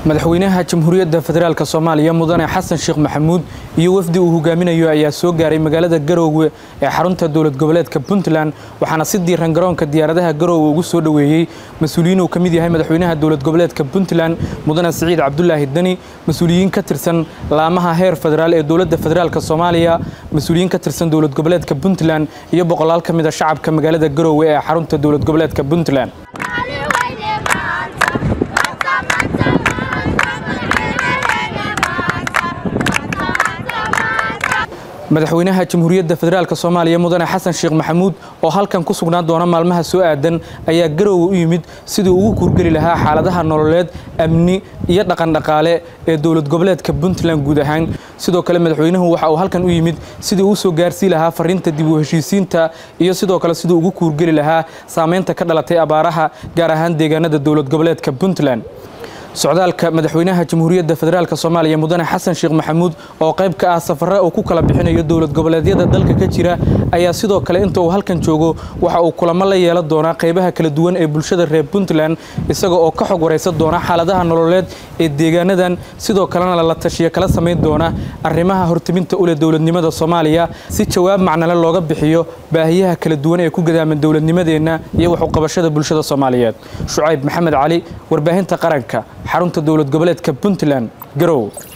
madaxweynaha jamhuuriyadda federaalk soomaaliya mudane xasan sheekh maxamuud iyo wafdi uu hogaaminayo ayaa soo gaaray magaalada garoowe ee xarunta dowlad goboleedka puntland waxaana si diiran garoonka diyaaradaha garoowe ugu soo dhoweeyey mas-uuliyiin uu ka mid yahay madaxweynaha dowlad goboleedka puntland mudane siciid cabdulaahi deni mas-uuliyiin ka tirsan laamaha heer federaal ee dowladda federaalk soomaaliya mas-uuliyiin ka tirsan dowlad goboleedka puntland iyo boqolaal ka mid a shacabka magaalada garoowe ee xarunta dowlad goboleedka puntland madaxweynaha jamhuuriyadda federaalk soomaaliya mudane xasan sheekh maxamuud oo halkan ku sugnaan doona maalmaha soo aadan ayaa garoowe u yimid sidii ugu kuurgeli lahaa xaaladaha nololeed amni iyo dhaqandhaqaale ee dowlad goboleedka puntland guud ahaan sidoo kale madaxweynuhu waxa uu halkan u yimid sidii uu soo gaarsii lahaa fariinta dib u heshiisiinta iyo sidoo kale sidii ugu kuurgeli lahaa saameynta ka dhalatay abaaraha gaar ahaan deegaanada dowlad goboleedka puntland socdaalka madaxweynaha jamhuuriyadda federaalk soomaaliya mudane xasan sheekh maxamuud oo qayb ka ah safare uu ku kala bixinayo dowlad goboleedyada dalka ka jira ayaa sidoo kale inta uu halkan joogo waxa uu kulamo la yeelan doonaa qaybaha kala duwan ee bulshada reer puntland isaga oo ka xog waraysan doona xaaladaha nololeed ee deegaanadan sidoo kalena la tashiya kala samayn doona arrimaha hortiminta uleh dowladnimada soomaaliya si jawaab macnale looga bixiyo baahiyaha kala duwan ee ku gadaaman dowladnimadeenna iyo waxuqabashada bulshada soomaaliyeed shucayb maxamed cali warbaahinta qaranka xarunta dowlad goboleedka puntland garow